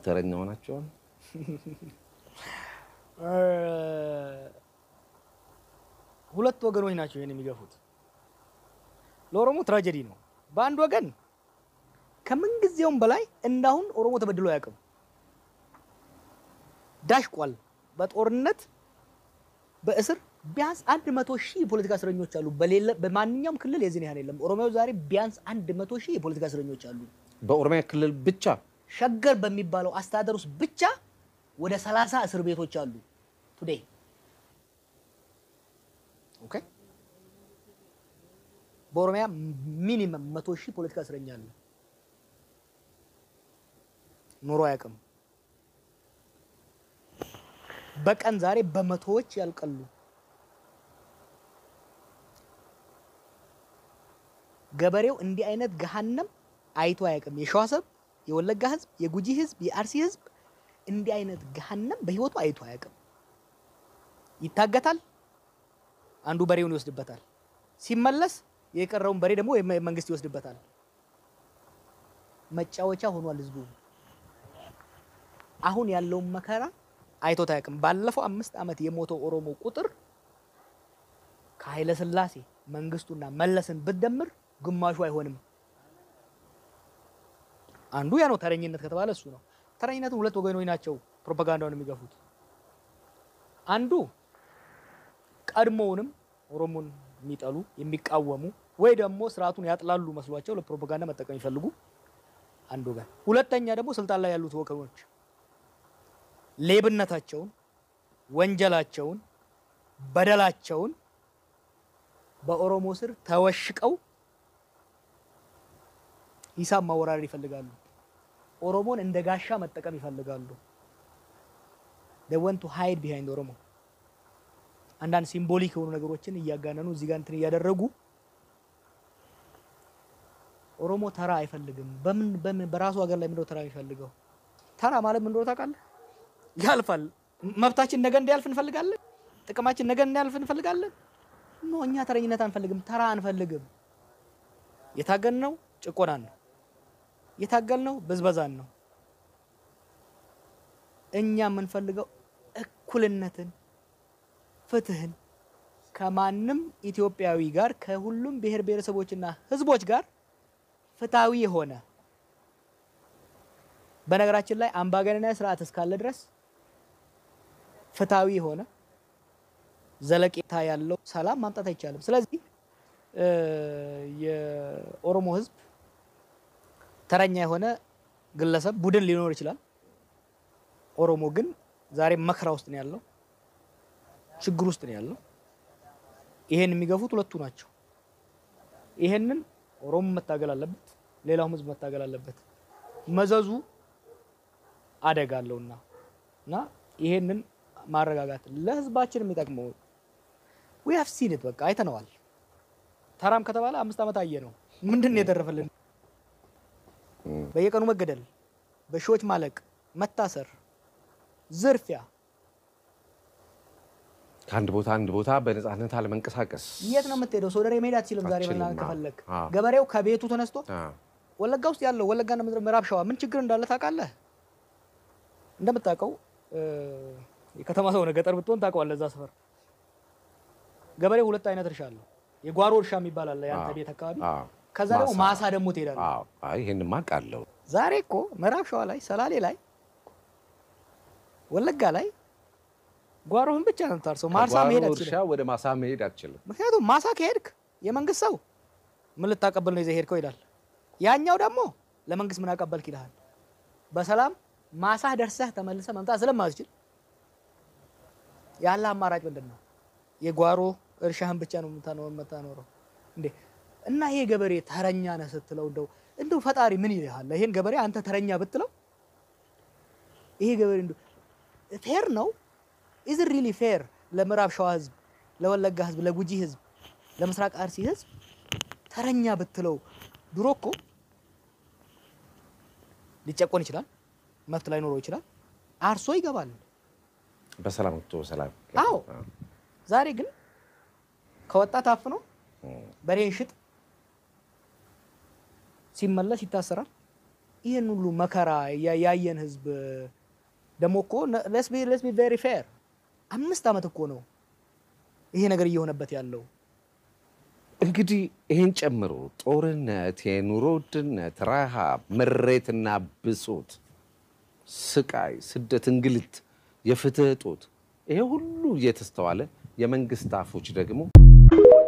ተረኛ ሆናቸዋል። ሁለት ወገኖች ናቸው ይህን የሚገፉት። ለኦሮሞ ትራጀዲ ነው። በአንድ ወገን ከምንጊዜውም በላይ እንዳሁን ኦሮሞ ተበድሎ አያውቅም። ዳሽቋል። በጦርነት በእስር ቢያንስ አንድ መቶ ሺህ የፖለቲካ እስረኞች አሉ። በሌለ በማንኛውም ክልል የዚህን ያህል የለም። ኦሮሚያው ዛሬ ቢያንስ አንድ መቶ ሺህ የፖለቲካ እስረኞች አሉ። በኦሮሚያ ክልል ብቻ ሸገር በሚባለው አስተዳደር ውስጥ ብቻ ወደ ሰላሳ እስር ቤቶች አሉ ቱዴይ። ኦኬ በኦሮሚያ ሚኒመም መቶ ሺህ ፖለቲካ እስረኛ አለ። ኖሮ አያውቅም። በቀን ዛሬ በመቶዎች ያልቀሉ ገበሬው እንዲህ አይነት ገሃነም አይቶ አያውቅም። የሸዋ ሰብ፣ የወለጋ ህዝብ፣ የጉጂ ህዝብ፣ የአርሲ ህዝብ እንዲህ አይነት ገሃነም በህይወቱ አይቶ አያውቅም። ይታገታል፣ አንዱ በሬውን ይወስድበታል። ሲመለስ የቀረውን በሬ ደግሞ መንግስት ይወስድበታል። መጫወቻ ሆኗል ህዝቡ። አሁን ያለውን መከራ አይቶት አያውቅም። ባለፈው አምስት ዓመት የሞተው ኦሮሞ ቁጥር ከኃይለ ሥላሴ መንግስቱና መለስን ብትደምር ግማሹ አይሆንም። አንዱ ያ ነው ተረኝነት ከተባለ እሱ ነው። ተረኝነትን ሁለት ወገኖች ናቸው ፕሮፓጋንዳውን የሚገፉት። አንዱ ቀድሞውንም ኦሮሞን የሚጠሉ የሚቃወሙ ወይ ደግሞ ስርዓቱን ያጥላሉ መስሏቸው ለፕሮፓጋንዳ መጠቀም ይፈልጉ አንዱ ወገን፣ ሁለተኛ ደግሞ ስልጣን ላይ ያሉት ወገኖች ሌብነታቸውን፣ ወንጀላቸውን፣ በደላቸውን በኦሮሞ ስር ተወሽቀው ሂሳብ ማወራረድ ይፈልጋሉ። ኦሮሞን እንደ ጋሻ መጠቀም ይፈልጋሉ። they want to hide behind ኦሮሞ አንዳንድ ሲምቦሊክ የሆኑ ነገሮችን እያጋነኑ እዚህ ጋር እንትን እያደረጉ ኦሮሞ ተራ አይፈልግም። በምን በምን በራሱ ሀገር ላይ ምንድነው ተራ የሚፈልገው? ተራ ማለት ምን እንደሆነ ታውቃለህ? ያልፋል። መብታችን ነገ እንዲያልፍ እንፈልጋለን። ጥቅማችን ነገ እንዲያልፍ እንፈልጋለን። ኖ እኛ ተረኝነት አንፈልግም፣ ተራ አንፈልግም። የታገልነው ጭቆናን ነው። የታገልነው ብዝበዛን ነው። እኛ የምንፈልገው እኩልነትን፣ ፍትህን ከማንም ኢትዮጵያዊ ጋር ከሁሉም ብሔር ብሔረሰቦችና ህዝቦች ጋር ፍትሃዊ የሆነ በነገራችን ላይ አምባገነናዊ ስርዓት እስካለ ድረስ ፍትሃዊ የሆነ ዘለቄታ ያለው ሰላም ማምጣት አይቻልም። ስለዚህ የኦሮሞ ህዝብ ተረኛ የሆነ ግለሰብ ቡድን ሊኖር ይችላል። ኦሮሞ ግን ዛሬ መከራ ውስጥ ነው ያለው፣ ችግር ውስጥ ነው ያለው። ይሄን የሚገፉት ሁለቱ ናቸው። ይሄንን ኦሮሞ መታገል አለበት፣ ሌላውም ህዝብ መታገል አለበት። መዘዙ አደጋ አለውና እና ይሄንን ማረጋጋት ለህዝባችን የሚጠቅመው ዊ ሃቭ ሲን ኢት በቃ አይተነዋል። ተራም ከተባለ አምስት ዓመት አየ ነው። ምንድን ነው የተረፈልን? በየቀኑ መገደል፣ በሺዎች ማለቅ፣ መታሰር፣ ዝርፊያ፣ ከአንድ ቦታ አንድ ቦታ በነፃነት አለመንቀሳቀስ። የት ነው የምትሄደው? ሶደሬ መሄድ አትችልም። ዛሬ አትችልም፣ መናገር አዎ። ከፈለግ አዎ። ገበሬው ከቤቱ ተነስቶ አዎ። ወለጋ ውስጥ ያለው ወለጋና ምዕራብ ሸዋ ምን ችግር እንዳለ ታውቃለህ? እንደምታውቀው እ፣ የከተማ ሰው ነህ፣ ገጠር ብትሆን ታውቀዋለህ። እዛ ሰፈር ገበሬው ሁለት አይነት እርሻ አለው። የጓሮ እርሻ የሚባል አለ የአንተ አዎ። ቤት አካባቢ። አዎ። ከዛ ደግሞ ማሳ። ማሳ ደግሞ ትሄዳለህ። አዎ። አይ ይሄንማ አውቃለሁ። ዛሬ እኮ ምዕራብ ሸዋ ላይ፣ ሰላሌ ላይ፣ ወለጋ ላይ ጓሮህን ብቻ ነው የምታርሰው። ማርሳ ከጓሮ መሄድ እርሻ አትችልም። ወደ ማሳ መሄድ አትችልም። ምክንያቱም ማሳ ከሄድክ የመንግስት ሰው ምን ልታቀብል ነው ይዘህ ሄድከው ይላል። ያኛው ደግሞ ለመንግስት ምን አቀበልክ ይልሃል። በሰላም ማሳህ ደርሰህ ተመልሰህ መምጣት ስለማትችል ያለ አማራጭ ምንድን ነው? የጓሮ እርሻህን ብቻ ነው የምታኖ- የምታኖረው እንዴ። እና ይሄ ገበሬ ተረኛ ነህ ስትለው እንደው እንደው ፈጣሪ ምን ይልሃል? ይሄን ገበሬ አንተ ተረኛ ብትለው ይሄ ገበሬ እንደው ፌር ነው? ኢዝ ሪሊ ፌር ለምዕራብ ሸዋ ህዝብ፣ ለወለጋ ህዝብ፣ ለጉጂ ህዝብ፣ ለምስራቅ አርሲ ህዝብ ተረኛ ብትለው ድሮ እኮ ሊጨቆን ይችላል፣ መብት ላይኖረው ይችላል፣ አርሶ ይገባል። በሰላም ወጥቶ በሰላም አዎ። ዛሬ ግን ከወጣ ታፍኖ በሬን ሽጥ ሲመለስ ይታሰራል። ይህን ሁሉ መከራ ያ- ያየን ህዝብ ደግሞ እኮ ለስ ቢ ቬሪ ፌር አምስት ዓመት እኮ ነው ይሄ ነገር እየሆነበት ያለው። እንግዲህ ይህን ጨምሮ ጦርነት፣ የኑሮ ውድነት፣ ረሃብ፣ ምሬትና ብሶት፣ ስቃይ፣ ስደት፣ እንግልት፣ የፍትህ እጦት ይሄ ሁሉ እየተስተዋለ የመንግስት አፎች ደግሞ